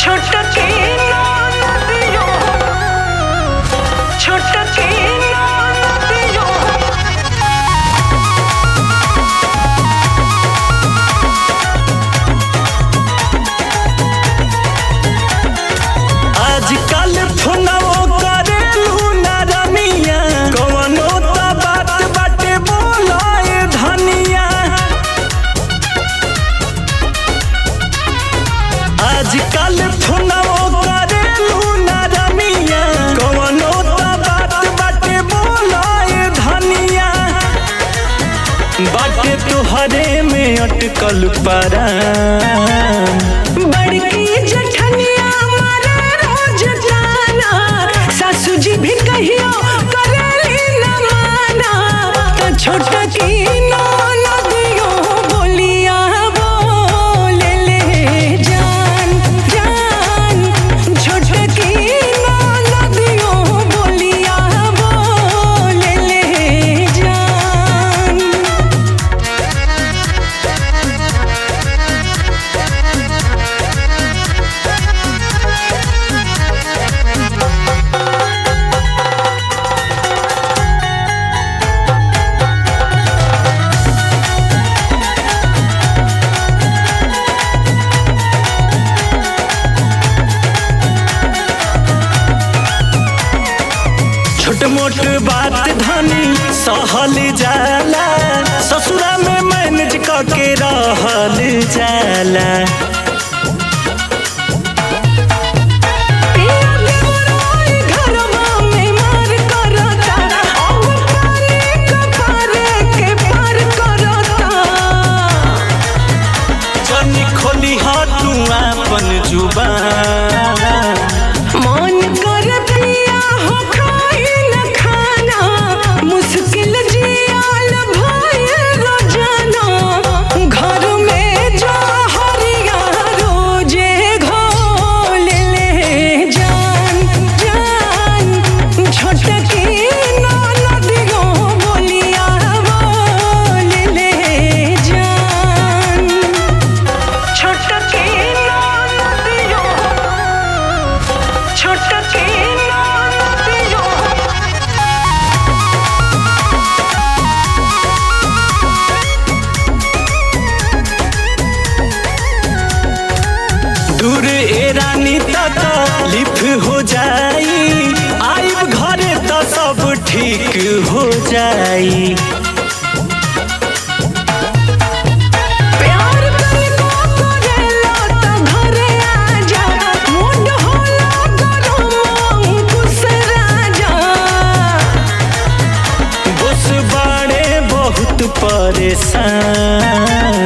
छोटकी नदियो छोटकी नदियो आजकल फोनवो करेलू ना रमिया कवनो त बात बाटे बोलाए धनिया आजकल फोनवो करेलू ना रमिया कवनो त बात बाटे बोलाए धनिया बाटे तोहरे में अटकल परा बड़की जठनिया मारे रोज जाना सासू जी भी कहियो करेली न माना तो छोटकी नदियो बोलिया बोले ले जान जान छोटकी नदियो बोलिया बोले ले जान छोट मोट बात धनी सहल जाला ससुरा में मैनेज करके रहल जाला पिया देवराय घरवा में मार करता अब पानी कपार के पार करता जनी खोली तू अपन जुबान मन कर पिया हो खाई न खाना मुश्किल जियाल भय रोजाना घर में जा हरिया रोजे घोल ले जान जान छोटकी नदियो बोलिया बोल ले जान छोटकी नदियो छोटकी नदियो दूर ए रानी तक लिफ हो जाई आइब घरे त सब ठीक हो जाई प्यार तनिको करेला त घरे आजा मुंड होला गरम अंकुश राजा बस बाड़े बहुत परेशान